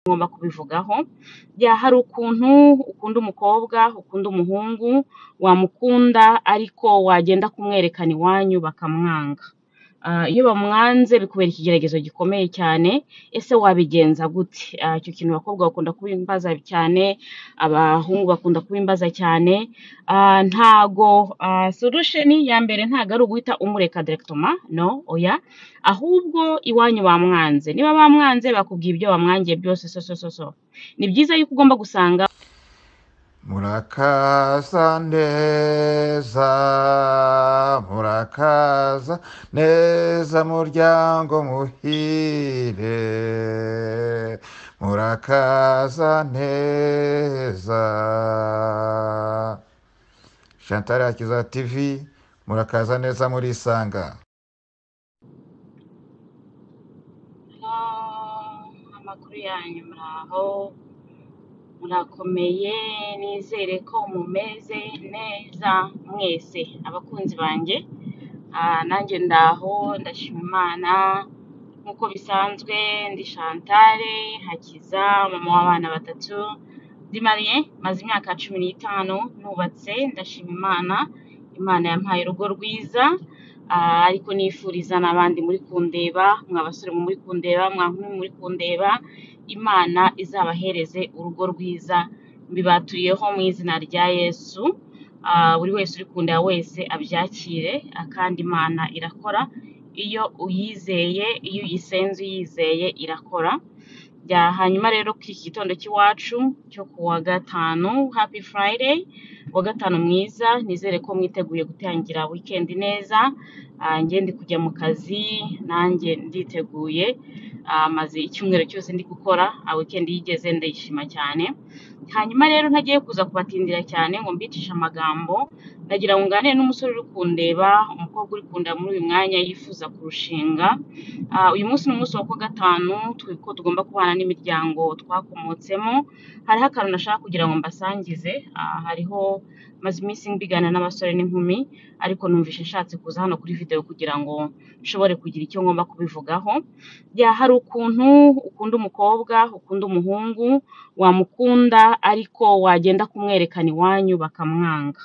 ngomba kubivugaho, hari ukuntu ukunda umukobwa, ukunda umuhungu, wamukunda ariko wagenda kumwerekana iwanyu bakamwanga. Iyo bamwanze bikubera ikigeragezo gikomeye cyane, ese wabigenza gute? Icyo kintu abakobwa bakunda kubimbaza cyane, abahungu bakunda kubimbaza cyane, ntago solution ya mbere ntago ari uguhita umureka directement, no, oya, ahubwo iwanyu bamwanze. Niba bamwanze bakubwiye ibyo bamwangiye byose so so so so. Ni byiza yuko ugomba gusanga Murakaza neza, murakaza neza muryango muhire, murakaza neza. Chantal Akiza TV, murakaza neza murisanga. Ah, amakuru yanyu muraho murakomeye nizere ko mumeze neza mwese abakunzi banjye Ah, nanjye ndaho ndashima imana nk'uko bisanzwe ndi Chantal Hakiza mama w'abana batatu ndi mariye maze imyaka cumi n'itanu nubatse ndashima imana imana yampaye urugo rwiza Ah, ariko nifuriza n'abandi muri kundeba mwa basore muri kundeba mwa nkumi muri kundeba imana izabahereze urugo rwiza mbibaturiyeho mu izina rya yesu Ah, buri wese uri kundeba wese abyakire ah, kandi imana irakora iyo uyizeye iyo uyisenze uyizeye irakora bya hanyuma rero kuri iki gitondo cy'iwacu cyo ku wa gatanu happy friday wa gatanu mwiza nizere ko mwiteguye gutangira weekend neza Ah, njye ndi kujya mu kazi nanjye nditeguye Ah, maze icyumweru cyose ndi gukora ah, weekend iyo igeze ndayishima cyane hanyuma rero ntagiye kuza kubatindira cyane ngo mbicishe amagambo ndagira ngo nganire n'umusore uri kundeba umukobwa uri kundeba muri uyu mwanya yifuza kurushinga Ah, uyu munsi ni umunsi wa kuwa gatanu twi- ko tugomba kubana n'imiryango twakomotsemo hariho akantu nashaka kugira ngo mbasangize Ah, hariho maze iminsi mbiganira n'abasore n'inkumi ariko numvise nshatse kuza hano kuri videwo kugira ngo nshobore kugira icyo ngomba kubivugaho Ya, hari ukuntu ukunda umukobwa ukunda umuhungu wamukunda ariko wagenda kumwerekana iwanyu bakamwanga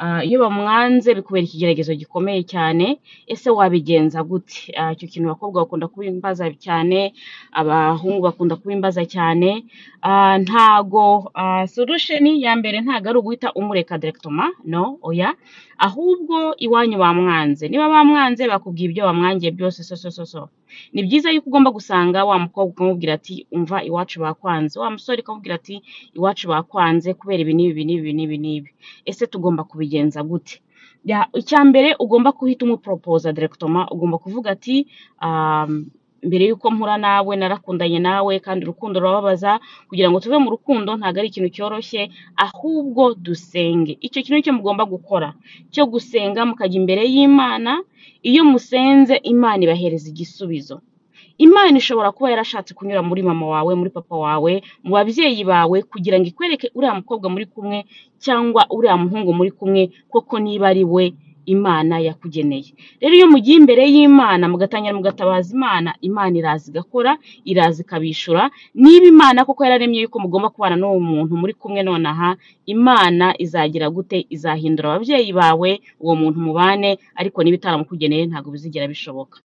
Ah, iyo bamwanze bikubera ikigeragezo gikomeye cyane ese wabigenza gute Ah, icyo kintu abakobwa bakunda kubimbaza cyane abahungu bakunda kubimbaza cyane Ah, ntago ah, solution ya mbere ntago ari uguhita umureka directement no oya ahubwo iwanyu bamwanze niba bamwanze bakubwiye ibyo bamwangiye byose so so so so ni byiza yuko ugomba gusanga wa mukobwa ukamubwira ati umva iwacu bakwanze wa musore ukamubwira ati iwacu bakwanze kubera ibi n'ibi n'ibi n'ibi n'ibi ese tugomba kubigenza gute Ya, icya mbere ugomba guhita umuporopoza direkitoma ugomba kuvuga ati um, mbere y'uko mpura nawe narakundanye nawe kandi urukundo rurababaza kugira ngo tuve mu rukundo ntabwo ari ikintu cyoroshye ahubwo dusenge icyo kintu cyo mugomba gukora cyo gusenga mukajya imbere y'imana iyo musenze imana ibahereza igisubizo imana ishobora kuba yarashatse kunyura muri mama wawe muri papa wawe mu babyeyi bawe kugira ngo ikwereke uriya mukobwa muri kumwe cyangwa uriya muhungu muri kumwe koko niba ari we imana yakugeneye rero iyo mugiye imbere y'imana mugatangira mugatabaza imana imana iraza igakora iraza ikabishura niba imana koko yararemye yuko mugomba kubana n'uwo muntu muri kumwe nonaha imana izagira gute izahindura ababyeyi bawe uwo muntu mubane ariko niba itaramukugeneye ntabwo bizigera bishoboka